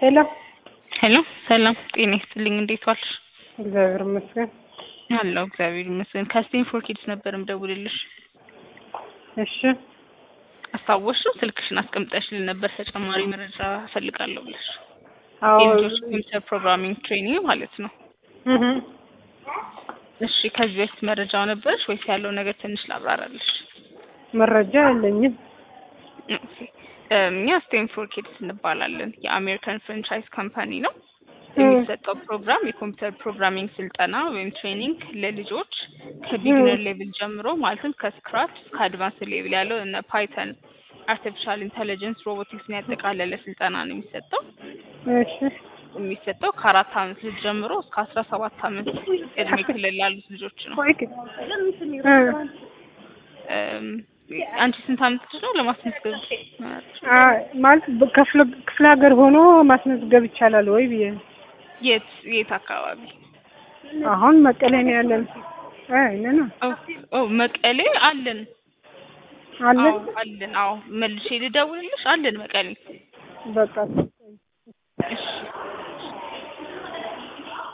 ሄሎ ሄሎ ሰላም ጤና ይስጥልኝ። እንዴት ዋልሽ? እግዚአብሔር ይመስገን። አለሁ እግዚአብሔር ይመስገን። ከስቴም ፎር ኪድስ ነበር ምደውልልሽ። እሺ አስታወስሽው? ስልክሽን አስቀምጠሽልን ነበር ተጨማሪ መረጃ እፈልጋለሁ ብለሽ። አዎ የልጆች ኮምፒውተር ፕሮግራሚንግ ትሬኒንግ ማለት ነው። እህ እሺ ከዚህ በፊት መረጃው ነበረሽ ወይስ ያለው ነገር ትንሽ ላብራራልሽ? መረጃ የለኝም። ኦኬ እኛ ስቴም ፎር ኪድስ እንባላለን። የአሜሪካን ፍራንቻይዝ ካምፓኒ ነው። የሚሰጠው ፕሮግራም የኮምፒውተር ፕሮግራሚንግ ስልጠና ወይም ትሬኒንግ ለልጆች ከቢግነር ሌቭል ጀምሮ ማለትም ከስክራች እስከ አድቫንስ ሌቭል ያለው እነ ፓይተን፣ አርቲፊሻል ኢንተለጀንስ፣ ሮቦቲክስን ያጠቃለለ ስልጠና ነው የሚሰጠው። እሺ የሚሰጠው ከአራት አመት ልጅ ጀምሮ እስከ አስራ ሰባት አመት እድሜ ክልል ላሉት ልጆች ነው። ቆይ ግን እ እም፣ አንቺ ስንት አመትሽ ነው ለማስመዝገብ? አ ማለት በክፍለ ክፍለ ሀገር ሆኖ ማስመዝገብ ይቻላል ወይ ብዬ ነው። የት የት አካባቢ? አሁን መቀሌ ነው ያለን። አይ ነና ኦ ኦ መቀሌ አለን አለ አዎ አለን። አዎ መልሼ ልደውልልሽ አለን መቀሌ። በቃ እሺ